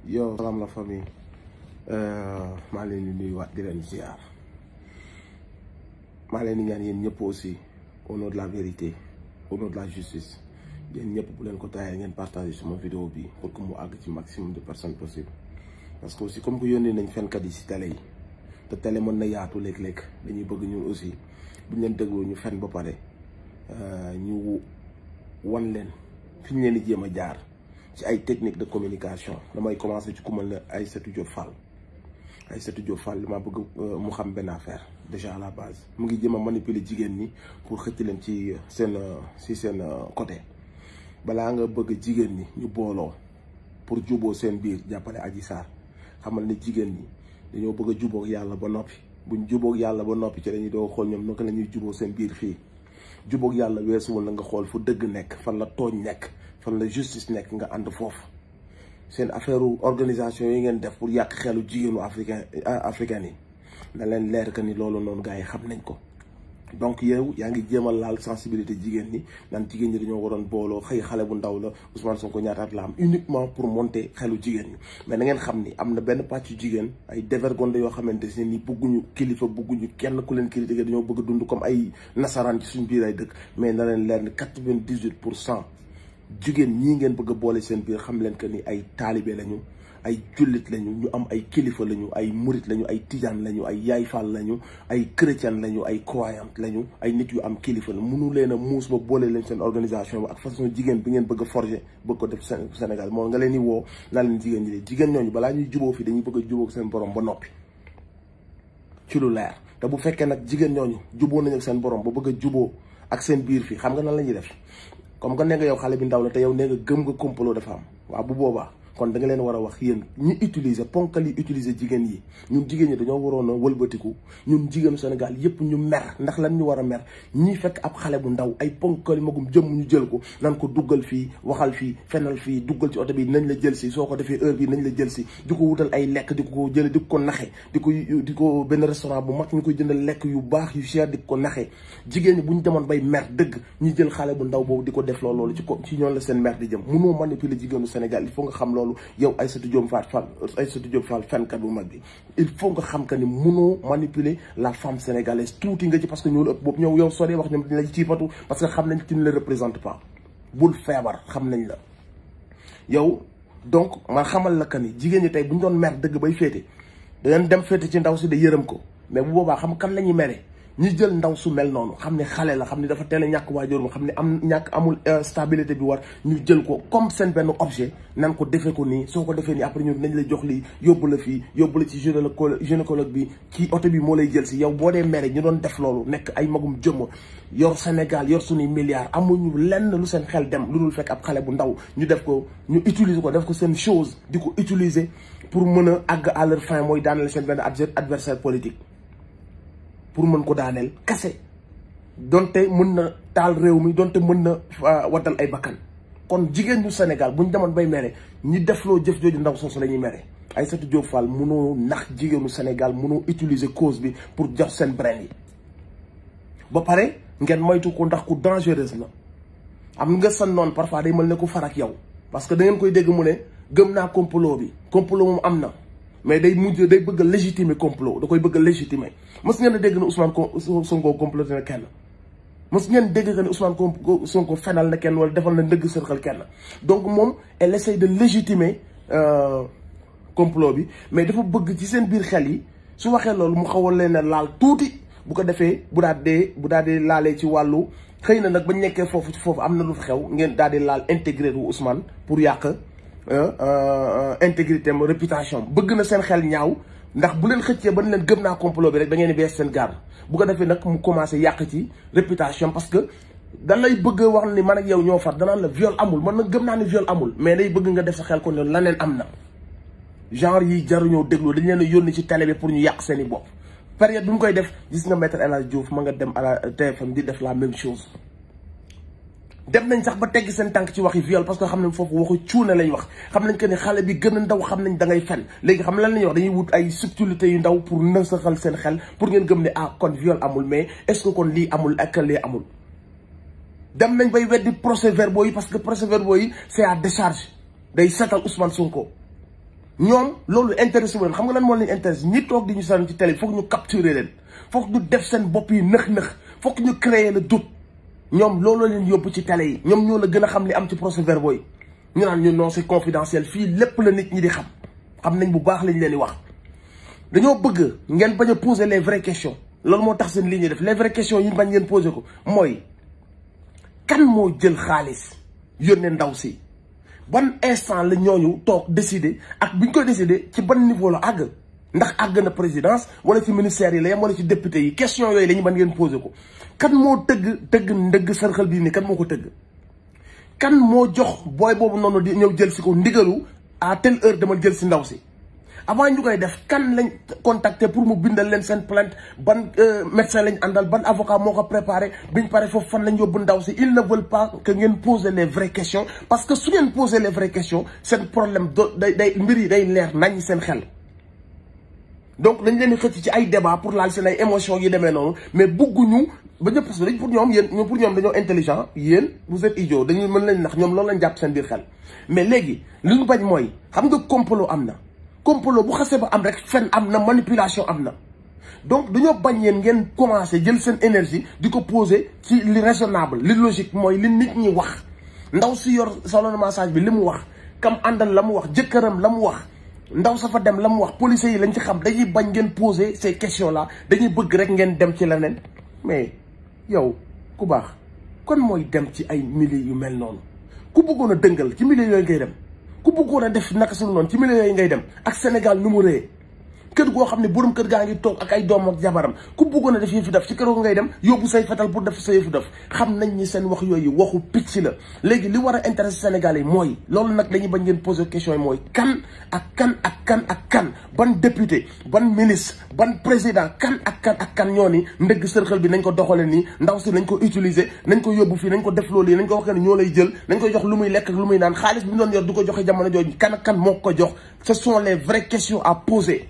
yow salaam la famille maa leen di nuyuwaat di leen ziar maa leen di ñaan yéen ñëpp aussi au nom de la vérité au nom de la justice yéen ñëpp bu leen ko taayee ngeen partagé suma vidéo bi pour que mu àgg ci maximum de personnes possible parce que aussi comme que yónnee nañ fenkat yi si télé yi te télé mën na yaatu léeg-léeg dañuy bëgg ñun aussi buñ leen dégloo ñu fen ba pare ñu wan leen fi ñu leen di jéem a jaar ci ay technique de communication damay commencé ci ku mel ne Aïssatou Diop Fall Aïssatou Diop Fall dama bëgg mu xam benn affaire déjà à la base mu ngi jéem a manipuler jigéen ñi pour xëcc leen ci seen ci seen côté balaa nga bëgg jigéen ñi ñu booloo pour juboo seen biir jàppale Adji Sarr xamal ne jigéen ñi dañoo bëgg a jubóog yàlla ba noppi buñ jubóog yàlla ba noppi ci dañuy doo xool ñoom naka la ñuy juboo seen biir fii jubóog yàlla weesuwul la nga xool fu dëgg nekk fan la tooñ nekk fan la justice nekk nga ànd foofu seen affaire organisation yi ngeen def pour yàq xelu jigéenu africain africain yi na leen leer que ni loolu noonu gars yi xam nañ ko donc yow yaa ngi jéem a laal sensibilité jigéen ñi naan jigéen ñi dañoo waroon booloo xëy xale bu ndaw la Ousmane Sonko ñaataat la am uniquement pour monter xelu jigéen ñi mais na ngeen xam ni am na benn pàcc jigéen ay dévergondé yoo xamante ne ni bëgguñu kilifa bëgguñu kenn ku leen critiquer dañoo bëgg a dund comme ay nasaraan ci suñ biir ay dëkk mais na leen leer ni quatre-vingt-dix-huit pour cent jigéen ñii ngeen bëgg a boole seen biir xam leen que ni ay taalibe lañu ay jullit lañu ñu am ay kilifa lañu ay murit lañu ay tijaan lañu ay yaay faal lañu ay chrétien lañu ay croyant lañu ay nit yu am kilifa la mënu leen a muus ba boole leen seen organisation ba ak façon jigéen bi ngeen bëgg a forger bëgg ko def Sénégal moom nga leen di woo naa leen jigéen ñi de jigéen ñooñu balaa ñuy juboo fi dañuy bëgg a jubóog seen borom ba noppi ci lu leer te bu fekkee nag jigéen ñooñu juboo nañu ak seen borom ba bëgg a juboo ak seen biir fii xam nga nan la ñuy def comme que nee nga yow xale bi ndaw la te yow nee nga gëm nga complot dafa am waaw bu boobaa kon da nga leen war a wax yéen ñi utiliser ponkal yi utiliser jigéen yi ñun jigéen ñi dañoo waroon a wëlbatiku ñun jigéenu Sénégal yépp ñu mer ndax lan ñu war a mer ñi fekk ab xale bu ndaw ay ponkal magum jëmm ñu jël ko nan ko duggal fii waxal fii fenal fii duggal ci oto bi nañ la jël si soo ko defee heure bi nañ la jël si di ko wutal ay lekk di ko jële di ko naxe di ko di ko benn restaurant bu mag ñu koy jëndal lekk yu baax yu cher di ko naxe jigéen ñi bu ñu demoon bay mer dëgg ñi jël xale bu ndaw boobu di ko def loolu ci ko ci ñoon la seen mer di jëm mënoo manipuler jigéenu Sénégal il faut nga xam loolu yow Aïssatou Diop Fall Fall Aïssatou Diop Fall fenkat bu mag bi il faut nga xam que ni mënoo manipuler la femme sénégalaise tuuti nga ci parce que ñoo la ëpp boobu ñëw yow soo dee wax ñoom dañ la ciipatu parce que xam nañ tu ne le représente pas bul feebar xam nañ la yow donc man xamal la que ni jigéen ñi tey bu ñu doon mer dëgg bay féete dangeen dem féete ci ndaw si de yërëm ko mais bu boobaa xam kan la ñuy mere ñi jël ndaw su mel noonu xam ne xale la xam ne dafa teel a ñàkk waajuram xam ne am ñàkk amul stabilité bi war ñu jël ko comme seen benn objet nan ko defee ko nii soo ko defee nii après ñu nañ la jox lii yóbbu la fii yóbbu la ci gynécologue bi kii oto bi moo lay jël si yow boo dee mere ñu doon def loolu nekk ay magum jëmm yor Sénégal yor suñuy milliards amuñu lenn lu seen xel dem lu dul fekk ab xale bu ndaw ñu def ko ñu utiliser ko def ko seen chose di ko utiliser pour mën a àgg à leur fin mooy daaneel seen benn adversaire politique pour mën ko daaneel kase donte mën na taal réew mi donte mën na waddal ay bakkan kon jigéen ñu Sénégal bu ñu demoon bay mere ñi defloo jëf jooju ndaw soosu la ñuy mere Aïssatou Diop Fall mënoo nax jigéenu Sénégal mënoo utiliser cause bi pour jox seen brain yi ba pare ngeen moytu ko ndax ku dangereuse la am nga san noonu parfois day mel ne ku farak yow parce que da ngeen koy dégg mu ne gëm naa complot bi complot moom am na mais day mujj day bëgg a légitimer complot da koy bëgg a légitimer mës ngeen a dégg ne Ousmane Sonko comploté na kenn mës ngeen dégg que ne Ousmane Sonko fenal na kenn wala defal na ndëgg sërxal kenn donc moom elle essaie de légitimer complot bi mais dafa bëgg ci seen biir xel yi su waxee loolu mu xawal leen a laal tuuti bu ko defee bu daal dee bu daal dee laalee ci wàllu xëy na nag bañ nekkee foofu ci foofu am na lu fa xew ngeen daal di laal intégré wu Ousmane pour yàq intégrité am réputation bëgg na seen xel ñaaw ndax bu leen xëccee ba leen gëm naa complot bi rek da ngeen di bees seen garde bu ko defee nag mu commencé yàq ci réputation parce que da lay bëgg a wax ni man ak yow ñoo far danaan la viol amul man nag gëm naa ni viol amul mais day bëgg nga def sa xel ko ne laneen am na genre yi jaruñoo déglu dañ leen a yónni ci télé bi pour ñu yàq seen i bopp période bi mu koy def gis nga maître El Hadj Diouf ma nga dem à la TFM di def la même chose dem nañ sax ba tegg seen tànk ci waxi viol parce que xam nañ foofu waxu cuune lañ wax xam nañ que ni xale bi gën a ndaw xam nañ da ngay fen léegi xam lan lañuy wax dañuy wut ay subtilité yu ndaw pour nësaxal seen xel pour ngeen gëm ne ah kon viol amul mais est-ce que kon lii amul ak lii amul dem nañ bay weddi procès verbaux yi parce que procès verbaux yi c'est à décharge day setal Ousmane Sonko ñoom loolu intéressé wu leen xam nga lan moo leen intéressé ñi toog di ñu sànni ci télé foog ñu capturer leen foog ñu def seen bopp yi nëx-nëx foog ñu créer le doute ñoom loolu leen yóbbu ci télé yi ñoom ñoo la gën a xam li am ci procès verbaux yi ñu naan ñu non c'est confidentiel fii lépp la nit ñi di xam xam nañ bu baax lañ leen di wax dañoo bëgg ngeen bañ a poser les vraies questions loolu moo tax seen li ñuy def les vraies questions yi bañ ngeen poser ko mooy kan moo jël xaalis yónnee ndaw si ban instant la ñooñu toog décider ak bi ñu koy décider ci ban niveau la àgg ndax àgg na présidence wala ci ministère yi la yem wala ci député yi question yooyu la ñu ban ngeen poser ko kan moo tëgg tëgg ndëgg sërxal bii nii kan moo ko tëgg kan moo jox booy boobu noonu di ñëw jël si ko ndigalu à telle heure dama jël si ndaw si avant ñu koy def kan lañ contacter pour mu bindal leen seen plainte ban médecin lañ àndal ban avocat moo ko préparé biñ pare foofu fan lañ yóbbu ndaw si ils ne veulent pas que ngeen poser les vraies questions parce que su ngeen poser les vraies questions seen problème do day day mbir yi day leer nañ seen xel donc dañ leen di xëcc ci ay débat pour laal seen ay émotions yi demee noonu mais bugguñu ba ñëpp parce que dañ pour ñoom yéen ñoom pour ñoom dañoo intelligent yéen vous êtes idiot dañuy mën leen nax ñoom loolu lañ jàpp seen biir xel mais léegi li ñu bañ mooy xam nga complot am na complot bu xasee ba am rek fen am na manipulation am na donc dañoo bañ yéen ngeen commencé jël seen énergie di ko poser ci li raisonnable li logique mooy li nit ñi wax ndaw si yor salon de massage bi li mu wax kam àndal la mu wax jëkkëram la mu wax ndaw sa fa dem la mu wax policiers yi lañ ci xam dañuy bañ ngeen poser ces questions là dañuy bëgg rek ngeen dem ci leneen mais yow ku baax kon mooy dem ci ay milieux yu mel noonu ku bëggoon a dëngal ci milieux yooyu ngay dem ku bëggoon a def naka suñu noonu ci milieu yooyu ngay dem ak Sénégal nu mu rëy kër goo xam ne borom kër gaa ngi toog ak ay doom ak jabaram ku bëggoon a def yëfu def ci kër goo ngay dem yóbbu say fetal pour def sa yëfu def xam nañ ni seen wax yooyu waxu picc la léegi li war a intéressé Sénégal yi mooy loolu nag dañuy bañ ngeen poser question yi mooy kan ak kan ak kan ak kan ban député ban ministre ban président kan ak kan ak kan ñoo ni ndëgg sërxal bi nañ ko doxale nii ndaw si nañ ko utiliser nañ ko yóbbu fii nañ ko def loolu yi nañ ko wax ne ñoo lay jël nañ ko jox lu muy lekk ak lu muy naan xaalis bi mu doon yor du ko joxe jamono jooju kan ak kan moo ko jox ce sont les vraies questions à poser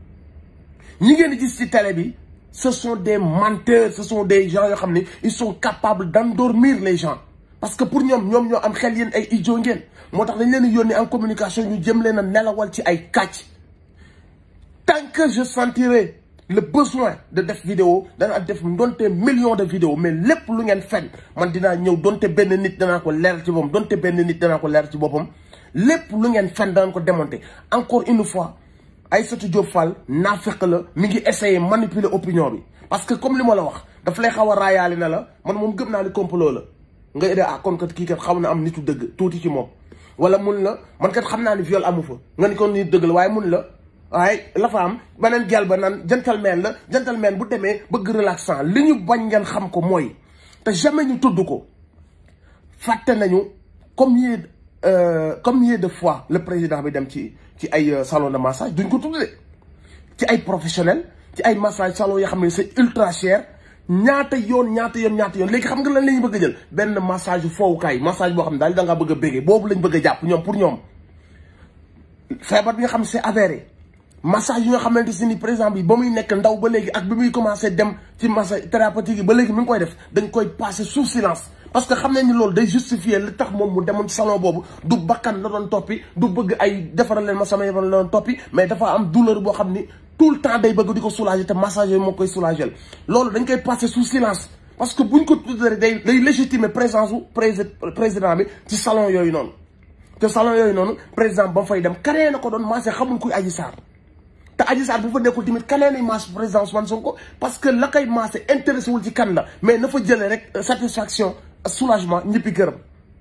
ñi ngeen di gis ci télé bi ce sont des menteurs ce sont des gens yoo xam ne ils sont capables d'endormir les gens parce que pour ñoom ñoom ñoo am xel yéen ay idiot ngeen moo tax dañ leen di yónni en communication ñu jëm leen a nelawal ci ay kàcc tant que je sentirai le besoin de def vidéo danaa def donte millions de vidéos mais lépp lu ngeen fen man dinaa ñëw donte benn nit danaa ko leer ci boppam donte benn nit danaa ko leer ci boppam lépp lu ngeen fen danaa ko démonter encore une fois Aïssatou Diop Fall naafeq la mi ngi essayer manipuler opinion bi parce que comme li ma la wax daf lay xaw a raayaale na la man moom gëm naa ni complot la nga ide ah kon kat kii kat xaw na am nitu dëgg tuuti ci moom wala mun la man kat xam naa ni viol amu fa nga ni kon nit dëgg la waaye mun la waaye la fa am beneen gel ba naan gentleman la gentleman bu demee bëgg relaxant li ñu bañ ngeen xam ko mooy te jamais ñu tudd ko fàtte nañu comme yee comme yee de fois le président bi dem ci ci ay salon de massage duñ ko tuddee ci ay professionnel ci ay massage salon yoo xam ne c'est ultra cher ñaata yoon ñaata yoon ñaata yoon léegi xam nga lan la ñu bëgg a jël benn massage foowukaay massage boo xam ne daal da ngaa bëgg a bégee boobu lañ bëgg a jàpp ñoom pour ñoom feebar bi nga xam ne c'est avéré massage yi nga xamante si ni par exemple bi ba muy nekk ndaw ba léegi ak bi muy commencé dem ci massage thérapeutique yi ba léegi mi ngi koy def dañ koy passer sous silence parce que xam nañ ni loolu day justifier li tax moom mu demoon ci salon boobu du bakkan la doon toppi du bëgg ay defaral leen ma sama yaram la doon toppi mais dafa am douleur boo xam ni tout le temps day bëgg di ko soulager te massage yooyu moo koy soulager loolu dañ koy passer sous silence parce que buñ ko tuddee day day légitimer présence su président bi ci salon yooyu noonu te salon yooyu noonu président ba fay dem kanee na ko doon massé xamul kuy Adji Sarr te Adji Sarr bu fa nekkul tamit kanee nañ massé président Ousmane Sonko parce que la koy massé intéressé wul ci kan la mais na fa jëlee rek satisfaction soulagement ñëppi këram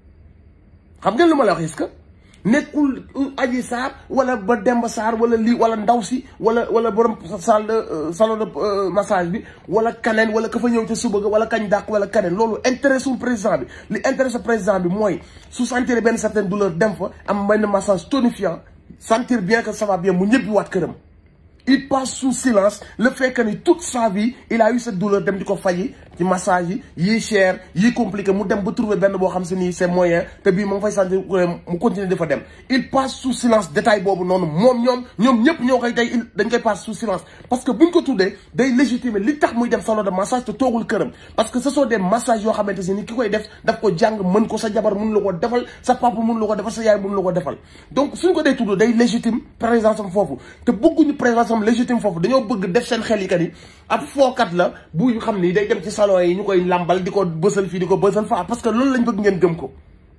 xam ngeen lu ma la wax est-ce que nekkul Adji Sarr wala ba Demba Sarr wala lii wala ndaw si wala wala borom salle de salon de massage bi wala kaneen wala ka fa ñëw ca suba ga wala kañ dàq wala kaneen loolu intéressé wul président bi li intéressé président bi mooy su sentir benn certaine douleur dem fa am benn massage tonifiant sentir bien que ça va bien mu ñëppi waat këram il passe sous silence le fait que ni toute sa vie il a eu cette douleur dem di ko faji ci massage yi yii cher yii compliqué mu dem ba trouver benn boo xam si ni c'est moyen te bii mu ngi fay sentir mu continuer dafa dem il passe sous silence détail boobu noonu moom ñoom ñoom ñëpp ñoo koy tey dañ koy passe sous silence parce que buñ ko tuddee day légitimer li tax muy dem salon de massage te toogul këram parce que ce sont des massages yoo xamante si ni ki koy def daf ko jàng mën ko sa jabar mën la ko defal sa papa mën la ko defal sa yaay mën la ko defal donc suñ ko dee tudd day légitime présence am foofu te bëgguñu présence am légitime foofu dañoo bëgg def seen xel yi que ni ab fookat la bu xam ni day dem ci salon yi ñu koy làmbal di ko bësal fii di ko bësal faa parce que loolu lañ bëgg ngeen gëm ko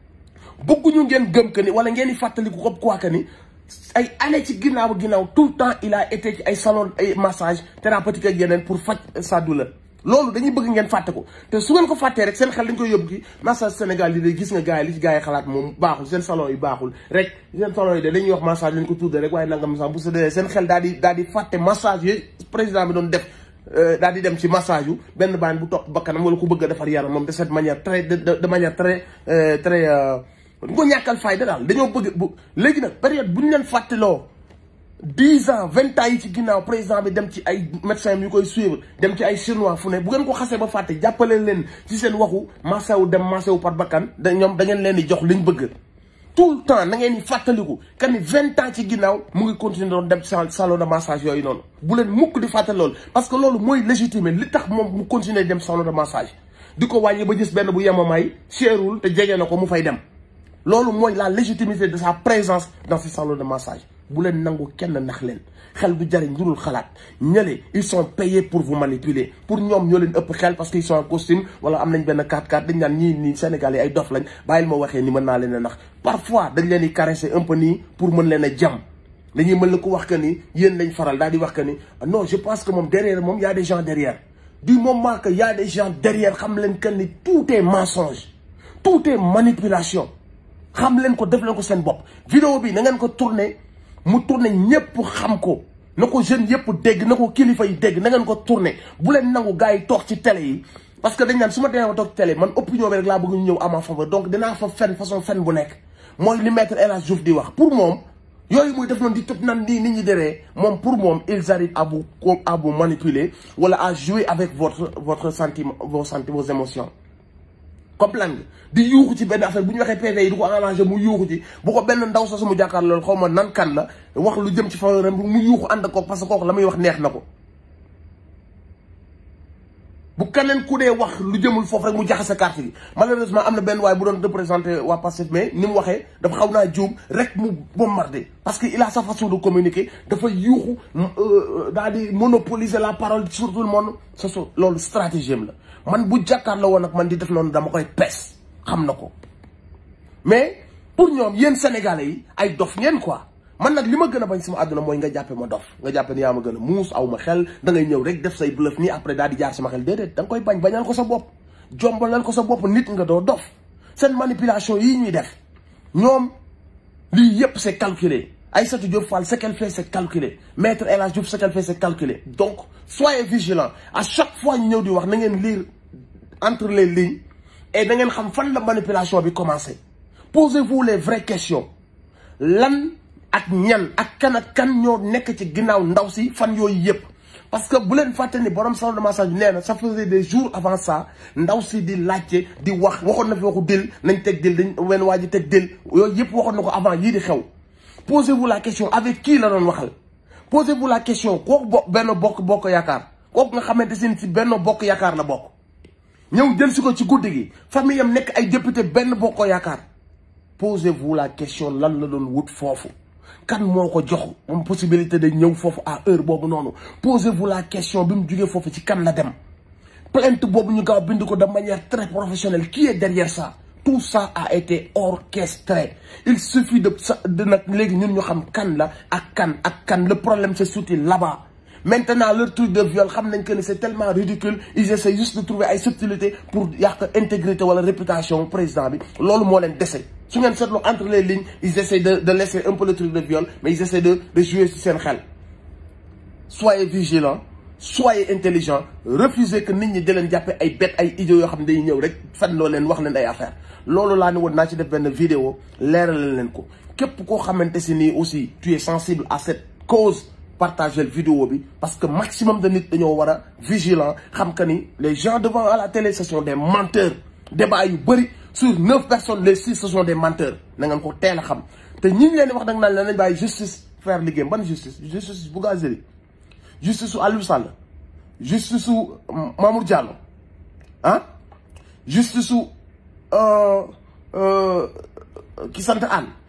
bëgguñu ngeen gëm que ni wala ngeen di fàttaliku ko quoi que ni ay année ci ginnaaw ginnaaw tout le temps il a été ci ay salon ay massage thérapeutique ak yeneen pour faj sa douleur loolu dañuy bëgg ngeen fàtte ko te su ngeen ko fàttee rek seen xel dañ koy yóbbu ki massage Sénégal yi day gis nga gars yi li ci gars yi xalaat moom baaxul seen salon yi baaxul rek seen salon yi de dañuy wax massage lañ ko tuddee rek waaye nangam sax bu sa dee seen xel daal di daal di fàtte massage yi président bi doon def daal di dem ci massage yu benn baan bu topp bakkanam wala ku bëgg a defar yaram moom de cette manière très de de manière très très du ko ñàkkal fayda daal dañoo bëgg bu léegi nag période bu ñu leen fàttaloo dix ans vingt ans yi ci ginnaaw président bi dem ci ay médecins yu koy suivre dem ci ay chinois fu ne bu ngeen ko xasee ba fàtte jàppale leen ci seen waxu massawu dem massawu par bakkan da ñoom da ngeen leen di jox liñ bëgg tout le temps na ngeen di fàttaliku que ni vingt ans ci ginnaaw mu ngi continuer doon dem salon de massage yooyu noonu bu leen mukk di fàttali loolu parce que loolu mooy légitimer li tax moom mu continuer dem salon de massage di ko wàññi ba gis benn bu yemamaay cherul te jege na ko mu fay dem loolu mooy la légitimité de sa présence dans ce salon de massage bu leen nangu kenn nax leen xel du jariñ njurul xalaat ñële ils sont payés pour vous manipuler pour ñoom ñoo leen ëpp xel parce que ils sont en costume wala am nañ benn 4x4 dañ naan ñii nii Sénégal yi ay dof lañ bàyyil ma waxee ni mën naa leen a nax parfois dañ leen di caresser un peu nii pour mën leen a jam dañuy mën la ko wax que ni yéen lañ faral daal di wax que ni non je pense que moom derrière moom y a des gens derrière du moment que y a des gens derrière xam leen que ni tout est mensonge tout est manipulation xam leen ko def leen ko seen bopp vidéo bi na ngeen ko tourner mu tourné ñëpp xam ko na ko jeunes yëpp dégg na ko kilifa yi dégg na ngeen ko tourné bu leen nangu gars yi toog ci télé yi parce que dañ naan su ma demee ma toog ci télé man opinion bi rek laa bëgg ñu ñëw à ma faveur donc dinaa fa fen façon fen bu nekk mooy li maître El Hadj Diouf di wax pour moom yooyu muy def noonu di tëb nan nii nit ñi deree moom pour moom ils arrivent à vous à vous manipuler wala à jouer avec votre votre sentiment vos sentiments vos émotions comprendre nga di yuuxu ci benn affaire bu ñu waxee PV yi du ko arrangé mu yuuxu ci bu ko benn ndaw sa su mu jàkkaar loolu xaw ma nan kan la wax lu jëm ci faveur mu yuuxu ànd ko parce que kooku la muy wax neex na ko bu keneen ku dee wax lu jëmul foofu rek mu jaxase carte gi malheureusement am na benn waaye bu doon représenté waa Pastef mais ni mu waxee dafa xaw naa juum rek mu bombardé parce que il a sa façon de communiquer dafa yuuxu daal di monopoliser la parole sur tout le monde ce sont loolu stratégie am la man bu jàkkaarloo woon ak man di def noonu dama koy pes xam na ko mais pour ñoom yéen sénégalais yi ay dof ngeen quoi man nag li ma gën a bañ sama àdduna mooy nga jàppe ma dof nga jàppe ni yaa ma gën a muus aw ma xel da ngay ñëw rek def say bluff nii après daal di jaar sama xel déedéet da nga koy bañ bañal ko sa bopp jombalal ko sa bopp nit nga doo dof seen manipulation yii ñuy def ñoom lii yépp c'est calculé Aïssatou Diop Fall ce qu'elle fait c'est calculé Maître El Hadj Diouf ce qu'elle fait c'est calculé donc soyez vigilants à chaque fois ñu ñëw di wax na ngeen lire entre les lignes et da ngeen xam fan la manipulation bi commencé posez-vous les vraies questions lan ak ñan ak kan ak kan ñoo nekk ci ginnaaw ndaw si fan yooyu yëpp parce que bu leen fàtte ni borom salon de massage bi nee na ça faisait des jours avant ça ndaw si di laajte di wax waxoon na fi waxu dil nañ teg dil dañ wenn waa ji teg dil yooyu yëpp waxoon na ko avant yii di xew posez-vous la question avec qui la doon waxal posez-vous la question kooku bo benn bokk bokk yaakaar kooku nga xamante sin si benn bokk yaakaar la bokk ñëw jël si ko ci guddi gi famille am nekk ay député benn bokk yaakaar posez-vous la question lan la doon wut foofu kan moo ko jox moom possibilité de ñëw foofu à heure boobu noonu posez-vous la question bi mu jugee foofu ci kan la dem plainte boobu ñu gaaw bind ko de manière très professionnelle qui est derrière ça tout ça a été orchestré il suffit de sa de nag léegi ñun ñu xam kan la ak kan ak kan le problème c'est surtout là-bas maintenant leur truc de viol xam nañ que ni c'est tellement ridicule ils essaient juste de trouver ay subtilités pour yàq intégrité wala réputation président bi loolu moo leen dese su ngeen seetloo entre les lignes ils essaient de de laisser un peu le truc de viol mais ils essaient de de jouer ci seen xel soyez vigilants soyez intelligents refusez que nit ñi di leen jàppe ay bête ay idiots yoo xam ne dañuy ñëw rek fen loo leen wax leen ay affaire loolu laa ne woon naa ci def benn vidéo leeralal leen ko képp koo xamante si nii aussi tu es sensible à cette cause partager vidéo bi parce que maximum de nit dañoo war a vigilant xam que ni les gens devant à la télé ce sont des menteurs débat yu bëri sur neuf personnes les six ce sont des menteurs na ngeen ko teel a xam te ñi ñu leen di wax da nga naan nañ bàyyi justice faire liggéeyam ban justice justice Bougazelli justice su Aliou Sall justice su Mamour Diallo ah justice su ki sant Anne